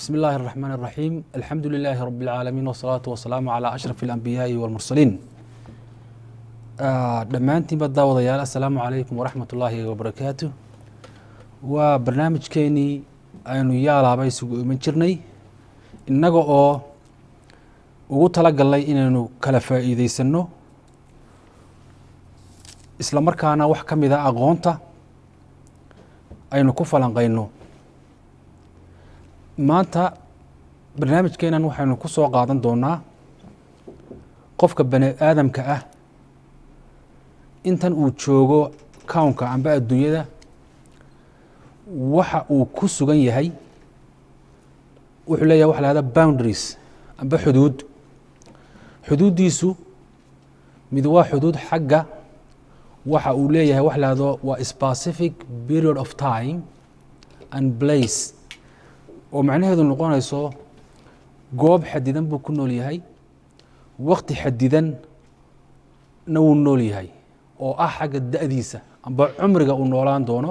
بسم الله الرحمن الرحيم الحمد لله رب العالمين والصلاة والسلام على أشرف الأنبياء والمرسلين dhammaantiinba daawadayaal assalaamu calaykum waraxmat ullaahi wabarakaatu waa barnaamijkeenii aynu yaalaaba isugu iman jirnay innaga oo ugu talagalnay inaynu kala faa'iideysanno isla markaana wax ka mid a aqoonta aynu ku falanqayno maanta barnaamijkeenan waxaynu ku soo qaadan doonaa qofka bani aadamka ah intan uu joogo kownka amba adduunyada waxa uu ku sugan yahay wuxuu leeyahay waxa la hahda boundaries amba xuduud xuduuddiisu mid waa xuduud xagga waxa uu leeyahay wax la hahdo waa specific period of time and place oo macnaheedu noqonayso goob xadidan buu ku nool yahay wakti xadidan na wuu nool yahay oo ah xagga da-diisa amba cumriga uu noolaan doono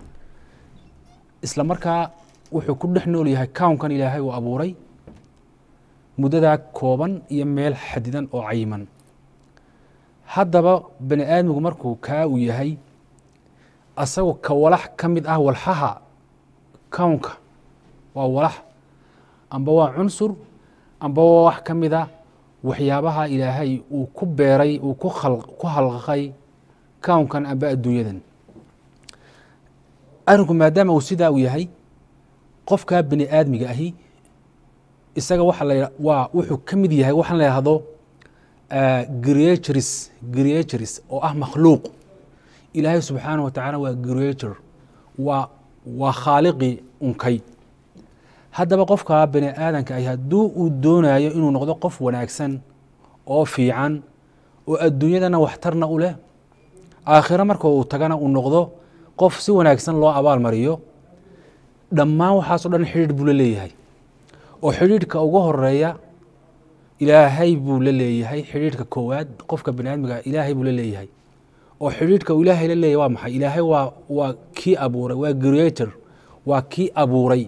isla markaa wuxuu ku dhex nool yahay kownkan ilaahay uu abuuray muddadaa kooban iyo meel xadidan oo cayiman haddaba bani aadmigu markuu kaa uu yahay asagoo ka walax ka mid ah walxaha kownka waa walax amba waa cunsur amba waa wax ka mid a waxyaabaha ilaahay uu ku beeray uu ku ku halqaqay kownkan amba adduunyadan arrinku maadaama uu sidaa uu yahay qofkaa bani aadmiga ahi isaga waxa la waa wuxuu ka mid yahay waxaan la yahdo creatures creatures oo ah makhluuq ilaahay subxaanah wa tacaala waa creator waa waa khaaliqii unkay haddaba qofkaa bani aadanka ahi hadduu uu doonayo inuu noqdo qof wanaagsan oo fiican oo adduunyadana waxtarna u leh aakhiro marka uu tagana uu noqdo qof si wanaagsan loo abaal mariyo dhammaan waxaasoo dhan xidhiidh buu la leeyahay oo xidhiidhka ugu horeeya ilaahay buu la leeyahay xidhiidhka koowaad qofka bani aadmiga ilaahay buu la leeyahay oo xidhiidhka uu ilaahay la leeyahay waa maxay ilaahay waa waa kii abuuray waa creator waa kii abuuray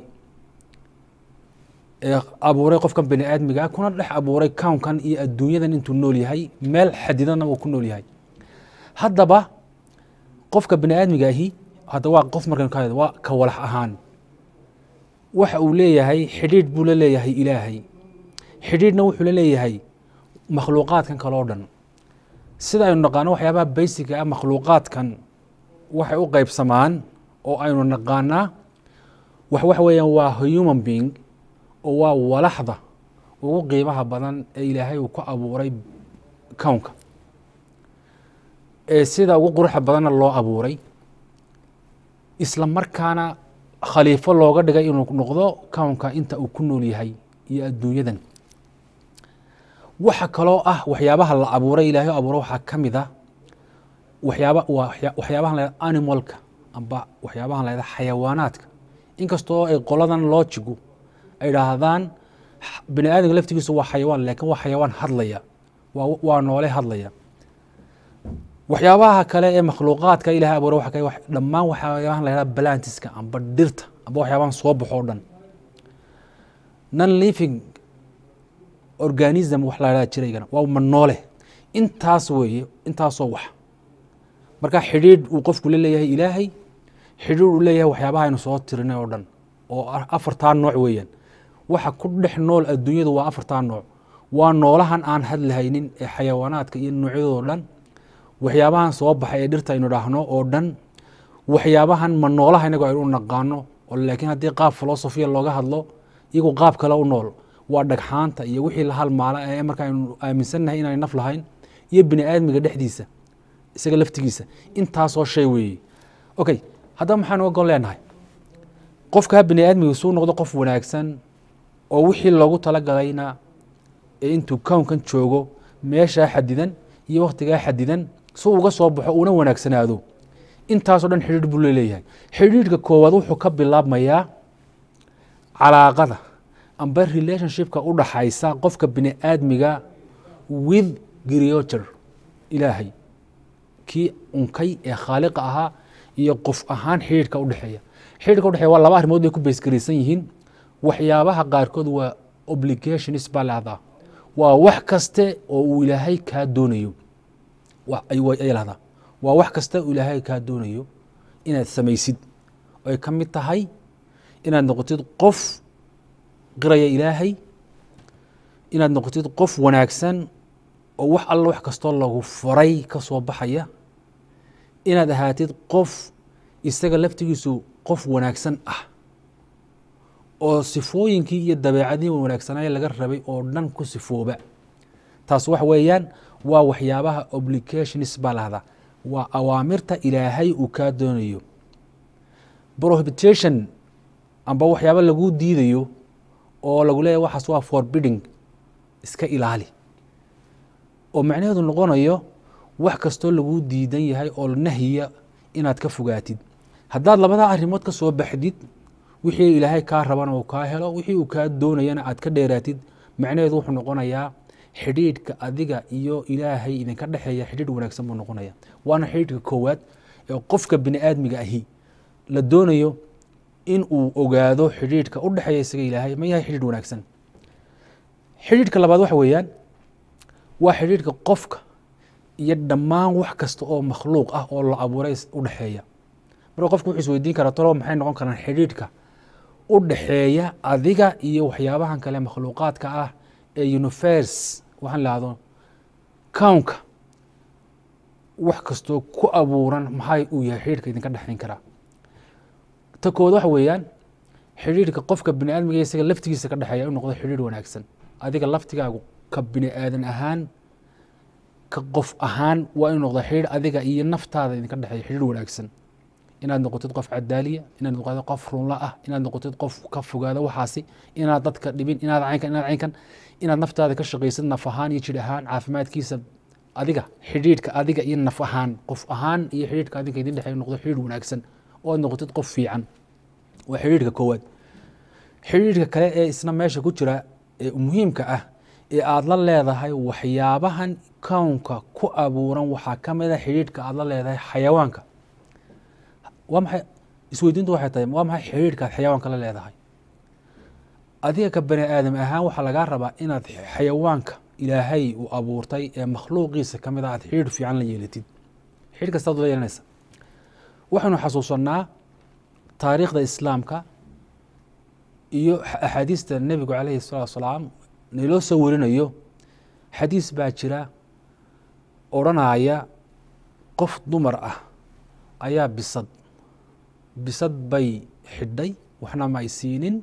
ee abuuray qofkan bani aadmiga kuna dhex abuuray kownkan iyo adduunyadan intuu nool yahay meel xadidanna uu ku nool yahay haddaba qofka bani aadmiga ahi hadda waa qof markan ka waa ka walax ahaan waxa uu leeyahay xidhiidh buu la leeyahay ilaahay xidhiidhna wuxuu la leeyahay makhluuqaadkan kale o dhan sida aynu naqaano waxyaabaha baysiga ah makhluuqaadkan waxay u qeybsamaan oo aynu naqaanaa wax waxa weeyaan waa human being oo waa walaxda ugu qiimaha badan ee ilaahay uu ku abuuray kownka ee sida ugu quruxa badanna loo abuuray isla markaana khaliifo looga dhigay inuu noqdo kownka inta uu ku nool yahay iyo adduunyadan waxa kaloo ah waxyaabaha la abuuray ilaahay abuuray waxaa ka mid a waxyaaba waxyaabahan la animalka amba waxyaabahan la xayawaanaadka inkastoo ay qoladan loojigu ay dhaahdaan bani aadamka laftigiisu waa xayawaan lakin waa xayawaan hadlaya waa noole hadlaya waxyaabaha kale ee makhluuqaadka ilahay abuura waa dhammaan waxyaabahan la yahada balantiska amba dhirta amba waxyaabahan soo baxo o dhan non living organism wax la yahada jiraygana waa ma noole intaas weeye intaasoo wax marka xidhiidh uu qofku la leeyahay ilaahay xidhiidh uu leeyahay waxyaabaha aynu soo tirinay oo dhan oo afartaa nooc weeyaan waxa ku dhex nool adduunyadu waa afartaa nooc waa noolahan aan hadlahaynin ee xayawaanaadka iyo noocyadoo dhan waxyaabahan soo baxay ee dhirta aynu dhaahno oo dhan waxyaabahan ma noolaha inago aynu u naqaano oo laakiin haddii qaab filosofiya looga hadlo iyagu qaab kale u nool waa dhagxaanta iyo wixii la halmaala ee marka aynu aaminsannahay inaanay naf lahayn iyo bini aadmiga dhexdiisa isaga laftigiisa intaasoo shay weeye okay haddaba maxaan uga gon leenahay qofkaa bini aadmiga suu noqdo qof wanaagsan oo wixii loogu talagalayna ee intuu kownkan joogo meeshaa xadidan iyo wakhtigaa xadidan si uga soo baxo uuna wanaagsanaado intaasoo dhan xidhiidh buu laleeyahay xidhiidhka koowaad wuxuu ka bilaabmayaa calaaqada amba relationshipka u dhaxaysa qofka bini aadmiga with creator ilaahay kii unkay ee khaaliqa ahaa iyo qof ahaan xidhiidhka udhexeeya xidhiidhka udhexeeya waa laba arrimood bay ku baysgaraysan yihiin waxyaabaha qaarkood waa obligations baa lahdaa waa wax kaste oo uu ilaahay kaa doonayo ay lahdaa waa wax kaste uu ilaahay kaa doonayo inaad samaysid ay ka mid tahay inaad noqotid qof qiraya ilaahay inaad noqotid qof wanaagsan oo wax alla wax kastoo lagu faray ka soo baxaya inaad ahaatid qof isaga laftigiisu qof wanaagsan ah oo sifooyinkii iyo dabeecadii wanaagsanaaye laga rabay oo dhan ku sifooba taas wax weeyaan waa waxyaabaha obligations baa lahdaa waa awaamirta ilaahay uu kaa doonayo prohibitation amba waxyaaba laguu diidayo oo lagu leeyahy waxaas waa forbidding iska ilaali oo macnaheedu noqonayo wax kastoo laguu diidan yahay oo nahyiya inaad ka fogaatid haddaad labadaa arrimood ka soo baxdid wixii ilaahay kaa rabana uu kaa helo wixii uu kaa doonayana aad ka dheeraatid macnaheedu wuxuu noqonayaa xidhiidhka adiga iyo ilaahay idinka dhexeeya xidhiidh wanaagsan buu noqonaya waana xidhiidhka koowaad ee qofka bini aadmiga ahi la doonayo in uu ogaado xidhiidhka u dhexeeya isaga ilaahay ma yahay xidhiidh wanaagsan xidhiidhka labaad waxa weeyaan waa xidhiidhka qofka iyo dhammaan wax kasta oo makhluuq ah oo la abuuray u dhexeeya marka qofku wuxuu isweydiin karaa talo maxay noqon karaan xidhiidhka u dhexeeya adiga iyo waxyaabahan kale makhluuqaadka ah ee universe waxaan lahdo cownka wax kastoo ku abuuran maxay uu yahay xidhiidhka idinka dhexayn karaa ta kood waxa weeyaan xidhiidhka qofka bini aadmiga isaga laftigiisa ka dhexeeya inu noqdo xidhiidh wanaagsan adiga laftigaagu ka bini aadan ahaan ka qof ahaan waa inu noqdo xidhiidh adiga iyo naftaada idinka dhexeeya xidhiidh wanaagsan inaad noqotid qof cadaaliya inaad noqotid qof runla ah inaad noqotid qof ka fogaada waxaasi inaad dadka dhibin inaad caynkan inaad caynkan inaad naftaada ka shaqaysid naf ahaan iyo jir ahaan caafimaadkiisa adiga xidhiidhka adiga iyo naf ahaan qof ahaan iyo xidhiidhka adiga idin dhexeeya noqdo xidhiidh wanaagsan oo aad noqotid qof fiican waa xidhiidhka koowaad xidhiidhka kale ee isna meesha ku jira ee muhiimka ah ee aada la leedahay waxyaabahan kownka ku abuuran waxaa ka mid a xidhiidhka aada la leedahay xayawaanka waa maxay isweydiintu waxay tahay waa maxay xidhiidhka aad xayawaanka la leedahay adiga ka bani aadam ahaan waxaa lagaa rabaa inaad xayawaanka ilaahay uu abuurtay ee makhluuqiisa ka mid a aad xidhiidh fiican la yeelatid xidhiidh kastaad la yeelanaysa waxaynu xasuusanaa taariikhda islaamka iyo axaadiista nebigu calayhi salatu wasalaam nailoo soo warinayo xadiis baa jira odrhanaya qof dumar ah ayaa bisad bisad bay xidhay waxna ma ay siinin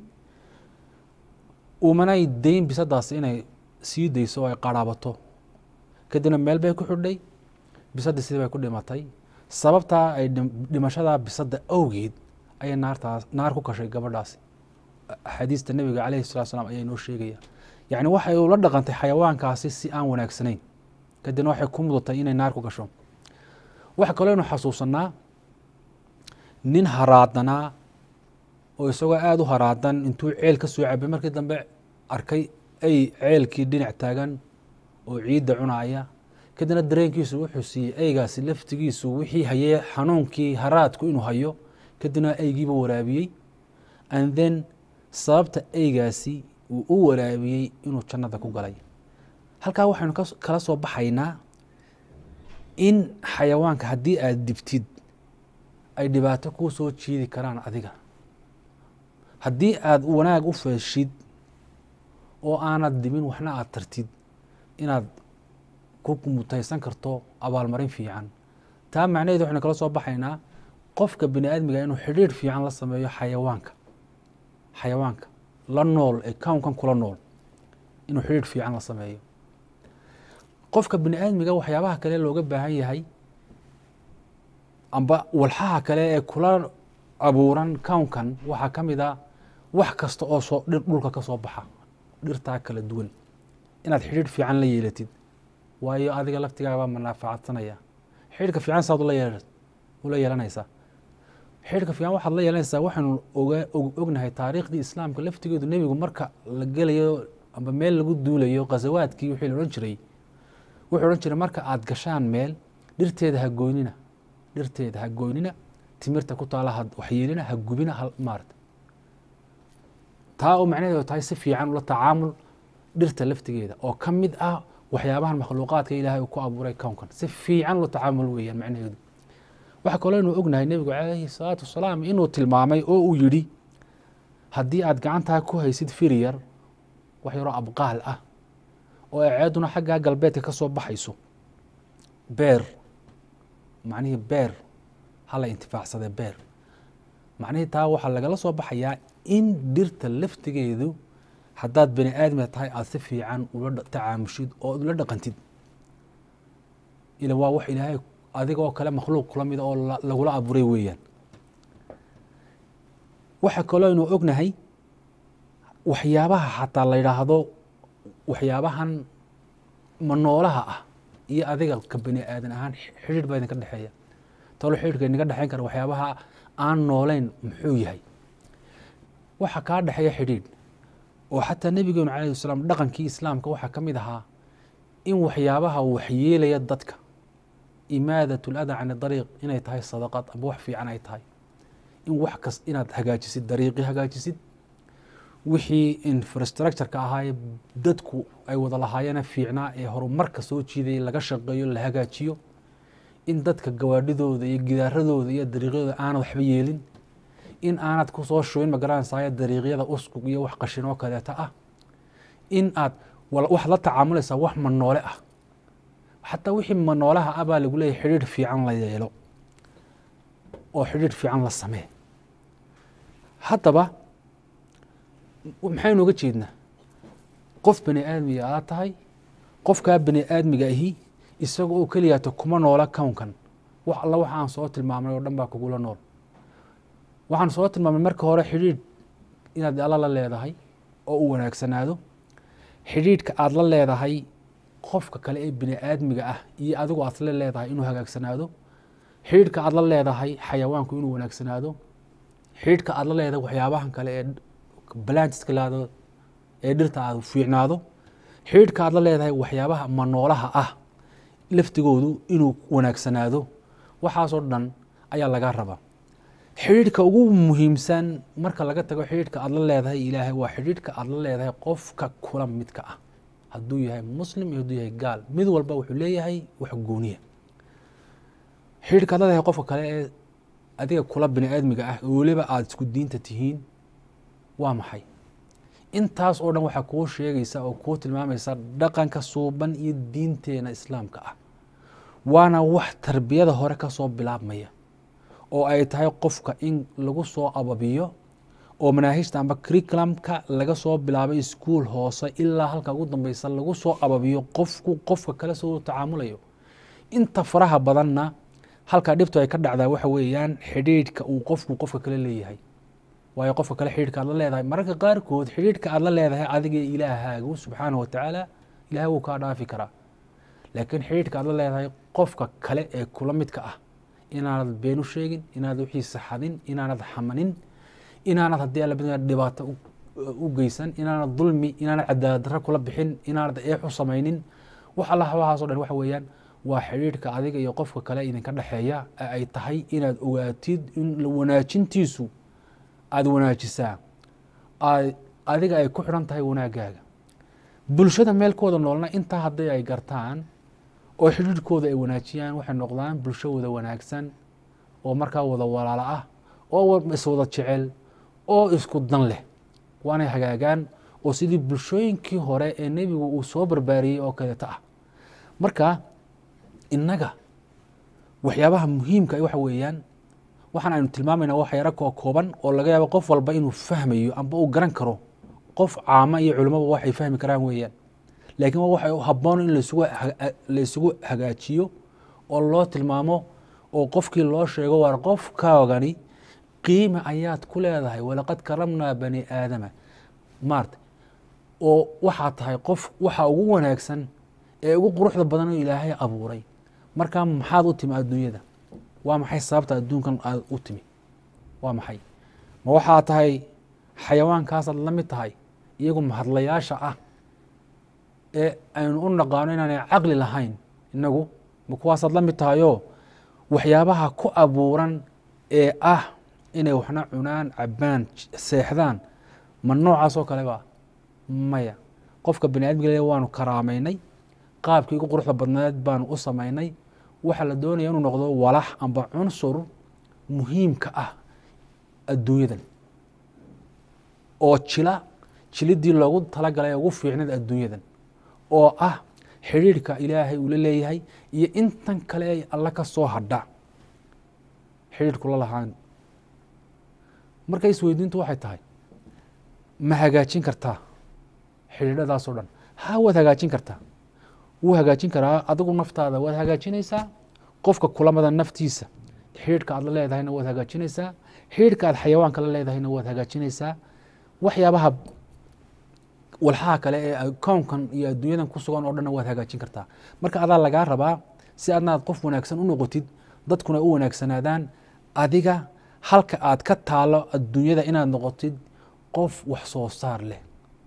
umanay dayn bisadaas inay sii dayso oo ay qaraabato kadibna meel bay ku xidhay bisaddii sidii bay ku dhimatay sababtaa ay dhimashadaa bisadda awgeed ayay naartaas naar ku kashay gabadhaasi axaadiista nebiga calayhi salatu slam ayaa inoo sheegaya yacni waxay ula dhaqantay xayawaankaasi si aan wanaagsanayn kadibna waxay ku mudatay inay naar ku gasho waxa kaloo aynu xasuusanaa nin haraadanaa oo isagoo aada u haraadan intuu ceel ka soo cabay markii dambe arkay ay ceelkii dhinac taagan oo ciidda cunaaya kadibna dareenkiisu wuxuu siiyey eygaasi laftigiisu wixii hayee xanuunkii haraadku inuu hayo kadibna eygiiba waraabiyey and then sababta eygaasi uu u waraabiyey inuu jannada ku galay halkaa waxaynu kala soo baxaynaa in xayawaanka haddii aada dibtid ay dhibaato kuu soo jiidi karaan adiga haddii aada wanaag u feeshid oo aanad dimin waxna aada tartid inaad ku mutaysan karto abaalmarin fiican taa macnaheedu waxaynu kala soo baxaynaa qofka bini aadmiga inuu xidhiidh fiican la sameeyo xayawaanka xayawaanka la nool ee kownkan kula nool inuu xidhiidh fiican la sameeyo qofka bini aadmiga waxyaabaha kale looga baahan yahay amba walxaha kale ee kula abuuran kownkan waxaa ka mid a wax kasta oo soo dhir dhulka ka soo baxa dhirtaa kala duwan inaad xidhiidh fiican la yeelatid waayo adiga laftigaabaa manaafacaadsanaya xidhiidhka fiican saad ula yeelanaysaa xidhiidhka fiican waxaad la yeelanaysaa waxaynu oga ognahay taariikhdii islaamka laftigeedu nebigu marka la gelayo amba meel lagu duulayo khasawaadkii wixii la odhan jiray wuxuu odhan jiray marka aada gashaan meel dhirteeda ha goynina dhirteeda ha goynina timirta ku taala ha waxyeelina ha gubina ha maarata taa oo macnaheedu tahay si fiican ula tacaamul dhirta laftigeeda oo ka mid ah waxyaabahan makhluuqaadka ilaahay uu ku abuuray kownkan si fiican ula tacaamul weeyaan macnaheedu waxaa kaloo inuu ognahay nebigu calayhi salaatu wasalaam inuu tilmaamay oo uu yidhi haddii aad gacantaa ku haysid firyar wax yaroo abqaal ah oo eeceeduna xaggaa galbeedka ka soo baxayso beer macnihii beer hala intifaacsade beer macnihii taa waxaa lagala soo baxayaa in dhirta laftigeedu haddaad bani aadamia tahay aada si fiican ula tacaamushid oo ula dhaqantid ila waa wax ilaahay adiga oo kale makhluuq kula mida oo lagula abuuray weeyaan waxaa kaloo aynu ognahay waxyaabaha xataa la yidhaahdo waxyaabahan manoolaha ah iyo adiga ka bani aadan ahaan xidhiir baa idinka dhexeeya talo xidhiirka idinka dhexeyn kara waxyaabaha aan nooleyn muxuu yahay waxa kaa dhexeeya xidhiidh oo xataa nebigeenu calayhi wasalaam dhaqankii islaamka waxaa ka mid ahaa in waxyaabaha waxyeelaya dadka imaadat lada can dariiq inay tahay sadaqad amba wax fiican ay tahay in wax kas inaad hagaajisid dariiqii hagaajisid wixii infrastructureka ahaaye dadku ay wada lahaayeena fiicnaa ee horumarka soo jiidayay laga shaqeeyo la hagaajiyo in dadka gawaadhidooda iyo gidaaradooda iyo dariiqyadooda aanad waxba yeelin in aanad kusoo shubin magaranaysayo dariiqyada uskug iyo wax qashin oo kaleeta ah in aad waxaad la tacaamulaysaa wax manoole ah xataa wixii manoolaha ah baa lagu leeyahy xidhiidh fiican la yeelo oo xidhiidh fiican la samee haddaba maxaynu uga jeednaa qof bani aadmiga aad tahay qofkaa bani aadmiga ahi isaga oo keliyaata kuma noola kownkan wax alla waxa aan soo tilmaamnay oo dhan baa kugula nool waxaan soo tilmaamnay marka hore xidhiidh inaad alla la leedahay oo u wanaagsanaado xidhiidhka aada la leedahay qofka kale ee bini aadmiga ah iyo adigu aad la leedahay inuu hagaagsanaado xidhiidhka aad la leedahay xayawaanku inuu wanaagsanaado xidhiidhka aad la leedahay waxyaabahan kale ee balantiska laado ee dhirta aad fiicnaado xidhiidhka aad la leedahay waxyaabaha manoolaha ah laftigoodu inuu wanaagsanaado waxaasoo dhan ayaa laga rabaa xidhiidhka ugu muhiimsan marka laga tago xidhiidhka aad la leedahay ilaahay waa xidhiidhka aad la leedahay qofka kula midka ah hadduu yahay muslim iyo hadduu yahay gaal mid walba wuxuu leeyahay wax gooniya xidhiidhka aad leedahay qofka kale ee adiga kula bini aadmiga ah oo weliba aada isku diinta tihiin waa maxay intaas oo dhan waxaa kuu sheegaysa oo kuu tilmaamaysa dhaqanka suuban iyo diinteena islaamka ah waana wax tarbiyada hore ka soo bilaabmaya oo ay tahay qofka in lagu soo ababiyo oo manaahijta amba curriculumka laga soo bilaabay iskuol hoose ilaa halka ugu dambeysa lagu soo ababiyo qofku qofka kale soo tacaamulayo inta faraha badanna halkaa dhibtu ay ka dhacdaa waxa weeyaan xidhiidhka uu qofku qofka kale leeyahay waayo qofka kale xidhiidhka aad la leedahay mararka qaarkood xidhiidhka aad la leedahay adiga ilaahaagu subxaanahu watacaala ilahay wuu kaa dhaafi karaa laakiin xidhiidhka aad la leedahay qofka kale ee kula midka ah inaanad been u sheegin inaanad wixiisa xadin inaanad xamanin inaanad haddii alla bid dhibaato u geysan inaanad dulmi inaanad cadaalad darro kula bixin inaanad eex u samaynin wax alla waxaasoo dhan waxa weeyaan waa xidhiidhka adiga iyo qofka kale idinka dhexeeya ee ay tahay inaad ogaatid in wanaajintiisu aada wanaajisaa adiga ay ku xidhan tahay wanaagaaga bulshada meelkooda noolna intaa haddii ay gartaan oo xidhiidhkooda ay wanaajiyaan waxay noqdaan bulsho wada wanaagsan oo markaa wada walaalo ah oo iswada jecel oo isku dan leh waanay hagaagaan oo sidii bulshooyinkii hore ee nebigu uu soo barbaariyey oo kaleeto ah marka innaga waxyaabaha muhiimka waxa weeyaan waxaan aynu tilmaamayna wax yaro koo kooban oo laga yaabo qof walba inuu fahmayo amba uu garan karo qof caama iyo culimaba waxay fahmi karaan weeyaan laakiin waa waxa habboon in la isugu hagaajiyo oo loo tilmaamo oo qofkii loo sheego waar qofkaagani qiima ayaad ku leedahay walaqad karamnaa bani aadama maarta oo waxaa tahay qof waxa ugu wanaagsan ee ugu quruxda badan oo ilaahay abuuray markaa maxaad u timi adduunyada waa maxay sababta adduunkan aad u timi waa maxay ma waxaa tahay xayawaankaasaad la mid tahay iyagu mahadlayaasha ah ee aynu u naqaano inaanay caqli lahayn inagu ma kuwaasaad la mid tahayoo waxyaabaha ku abuuran ee ah inay waxna cunaan cabaan seexdaan ma noocaas oo kale ba maya qofka bani aadmiga le waanu karaameynay qaabkii ugu quruxda badneed baanu u samaynay waxaa la doonaya inuu noqdo walax amba cunsur muhiimka ah adduunyadan oo jila jilidii loogu talagalay ugu fiicneed adduunyadan oo ah xidhiirhka ilaahay uu la leeyahay iyo intan kale ay alla ka soo hadha xidhiirhku la lahaan marka isweydiintu waxay tahay ma hagaajin kartaa xidhiidhadaasoo dhan ha waad hagaajin kartaa wuu hagaajin karaa adigu naftaada waad hagaajinaysaa qofka kulamada naftiisa xidhiidhka aad la leedahayna waad hagaajinaysaa xidhiidhka aad xayawaanka la leedahayna waad hagaajinaysaa waxyaabaha walxaha kale ee kownkan iyo adduunyadan ku sugan oo dhanna waad hagaajin kartaa marka adaa lagaa rabaa si adnaad qof wanaagsan u noqotid dadkuna u wanaagsanaadaan adiga halka aad ka taalo adduunyada inaad noqotid qof wax soo saar leh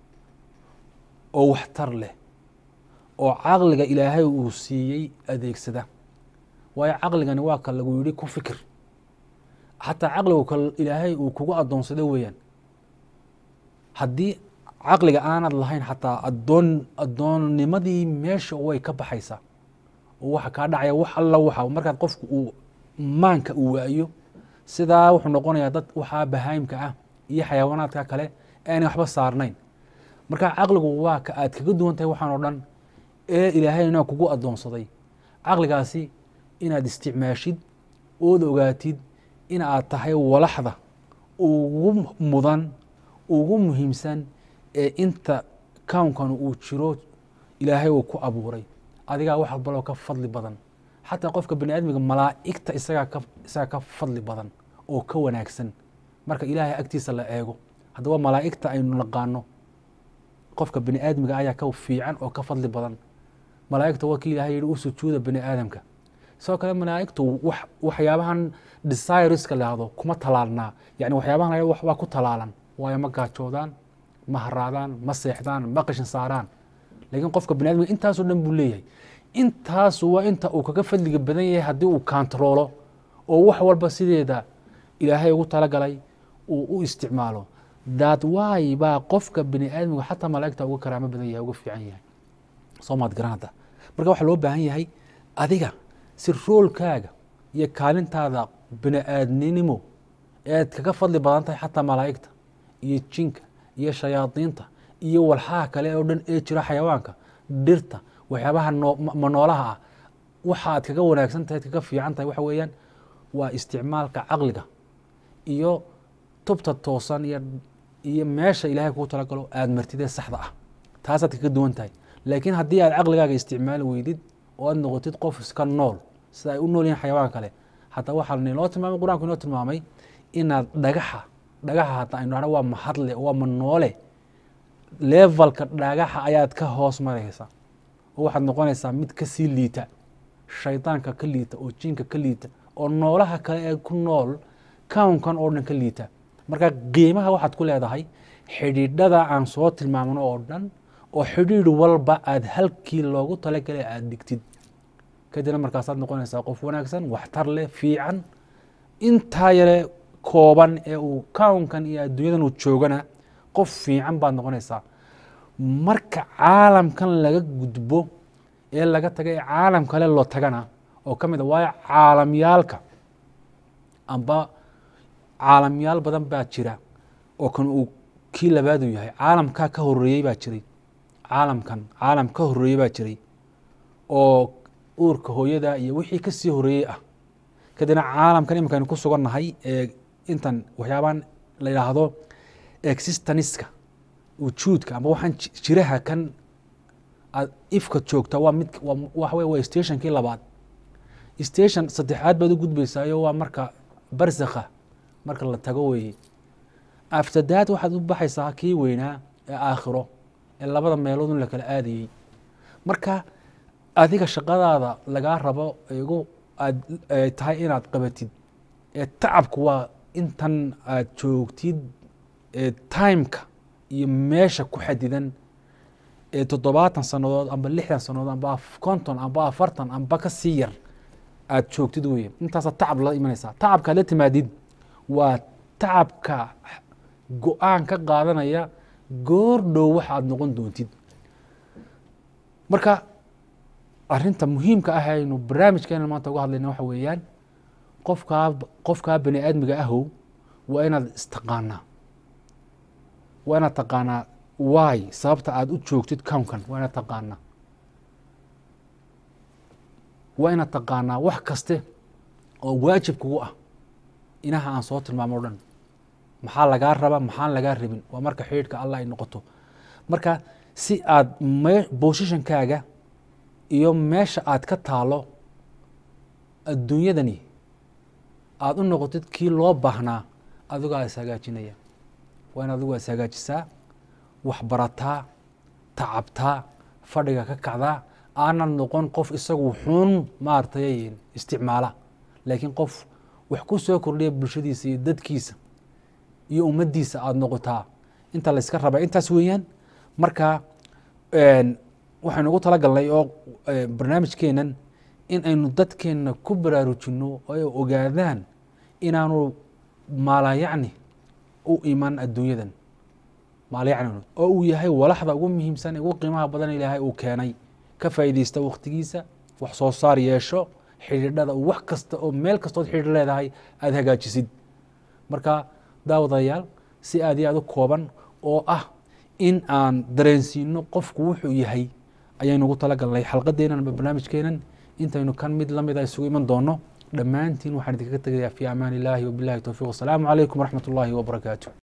oo waxtar leh oo caqliga ilaahay uu siiyey adeegsada waayo caqligani waa ka lagu yidhi ku fikir xataa caqligu ka ilaahay uu kugu addoonsado weeyaan haddii caqliga aanad lahayn xataa adoon addoonnimadii meesha way ka baxaysaa oo waxa kaa dhacaya wax alla waxa markaad qofku uu maanka uu waayo sidaa wuxuu noqonayaa dad waxaa bahaayimka ah iyo xayawaanaadka kale aanay waxba saarnayn marka caqligu waa ka aad kaga duwan tahay waxaan oo dhan ee ilaahayna kugu addoonsaday caqligaasi inaad isticmaashid ood ogaatid in aad tahay walaxda ugu mudan ugu muhiimsan ee inta kownkan uu jiro ilaahay uu ku abuuray adigaa wax walbaloo ka fadli badan xataa qofka bani aadmiga malaa'igta isagaa ka isagaa ka fadli badan oo ka wanaagsan marka ilaahay agtiisa la eego haddaba malaa'igta aynu naqaano qofka bani aadmiga ayaa ka fiican oo ka fadli badan malaa'igta waa kii ilahay yihi u sujuuda bani aadamka sidoo kale malaa'igtu wax waxyaabahan desireska lahdo kuma talaalnaa yani waxyaabahan la waa ku talaalan waayo ma gaajoodaan ma haraadaan ma seexdaan ma qashin saaraan laakiin qofka bani admiga intaasoo dhan buu leeyahay intaasu waa inta uu kaga fadliga badan yahay haddii uu kantaroolo oo wax walba sideeda ilaahay ugu talagalay uu u isticmaalo daad waay baa qofka bani aadmiga xataa malaa'igta uga karaamo badan yahay uga fiican yahay soo maad garan hadda marka waxaa loo baahan yahay adiga si roolkaaga iyo kaalintaada bini aadninimo ead kaga fadli badan tahay xataa malaa'igta iyo jinka iyo shayaadiinta iyo walxaha kale oo dhan ee jira xayawaanka dhirta waxyaabaha ma noolaha ah waxa aad kaga wanaagsan tahay ad kaga fiican tahay waxa weeyaan waa isticmaalka caqliga iyo tubta toosan iyo iyo meesha ilahay kugu talagalo aad martidee saxda ah taasaad kaga duwan tahay laakiin haddii aad caqligaaga isticmaali weydid oo aad noqotid qof iska nool sida ay u nool yihin xayawaanka kale hataa waxaa niloo tilmaamay qur-aanku inoo tilmaamay inaad dhagaxa dhagaxa hataa aynu dhahno waa mahadle waa ma noole levelka dhagaxa ayaad ka hoos maraysa oo waxaad noqonaysaa mid ka sii liita shaydaanka ka liita oo jinka ka liita oo noolaha kale ee ku nool kownkan oo dhan ka liita marka qiimaha waxaad ku leedahay xidhiidhada aan soo tilmaamno oo dhan oo xidhiidh walba aad halkii loogu talagalay aada dhigtid kadibna markaasaad noqonaysaa qof wanaagsan waxtar leh fiican intaa yare kooban ee uu kownkan iyo adduunyadan uu joogana qof fiican baad noqonaysaa marka caalamkan laga gudbo ee laga taga ee caalam kale loo tagana oo ka mid a waayo caalamyaalka amba caalamyaal badan baa jira oo kan uu kii labaadu yahay caalamkaa ka horeeyey baa jiray caalamkan caalam ka horeeyey baa jiray oo uurka hooyada iyo wixii kasii horeeyey ah kadibna caalamkan iminkaaynu ku sugannahay ee intan waxyaabaan la yidhaahdo existaniska wujuudka amba waxaan jiraha kan aad ifka joogta waa mid waxa wey waa stationkii labaad station saddexaad baad u gudbaysaayo waa marka barsakha marka la tago weeye aftadaad waxaad u baxaysaa kii weynaa ee aakhiro ee labada meeloodun la kala aadayey marka adiga shaqadaada lagaa rabo igu aad tahay inaad qabatid ee tacabku waa intan aad joogtid ee timeka iyo meesha ku xadidan ee toddobaatan sannadood amba lixdan sannadood amba konton amba afartan amba ka sii yar aad joogtid weye intaasaa tacab la imanaysaa tacabka ad la timaadid waa tacabka go-aan ka qaadanaya goor dhow waxa aad noqon doontid marka arinta muhiimka ah aynu barnaamijkeena maanta uga hadlayna waxa weeyaan qofkaa qofkaa bani aadmiga ahow waa inaad istaqaanaa waa inaad taqaanaa waay sababta aada u joogtid cownkan waa inaad taqaanaa waa inaad taqaanaa wax kaste oo waajib kugu ah inaha aan soo tilmaamo o dhan maxaa lagaa raba maxaan lagaa rabin waa marka xidhiidhka allah ay noqoto marka si aad me bosishankaaga iyo meesha aad ka taalo adduunyadani aada u noqotid kii loo baahnaa adigaa is hagaajinaya waa in adigu is hagaajisaa waxbarataa tacabtaa fadhiga ka kacdaa aanad noqon qof isagu xun maaratay isticmaala laakiin qof wax ku soo kordhiya bulshadiisa iyo dadkiisa iyo ummaddiisa aada noqotaa inta layska rabaa intaas weeyaan marka waxaynu ugu talagalnay oo barnaamijkeenan in aynu dadkeenna ku baraarujinno oo ay ogaadaan inaanu maalayacni u iman adduunyadan maalayacni oo uu yahay walaxda ugu muhiimsan ugu qiimaha badan ilaahay uu keenay ka faa'iidaysta waktigiisa wax soo saar yeesho xidhiidhada wax kasta oo meel kastood xidhiidh leedahay aada hagaajisid marka daawadayaal si aad iyo aad u kooban oo ah in aan dareensiino qofku wuxuu yahay ayaynu ugu talagalnay xalqadeenan ama barnaamijkeenan intaynu kan mid lamid a isugu iman doono dhammaantiin waxaan idinkaga tegayaa fi amaan illahi wabilahi towfiq wasalaamu calaykum waraxmat ullahi wabarakaatu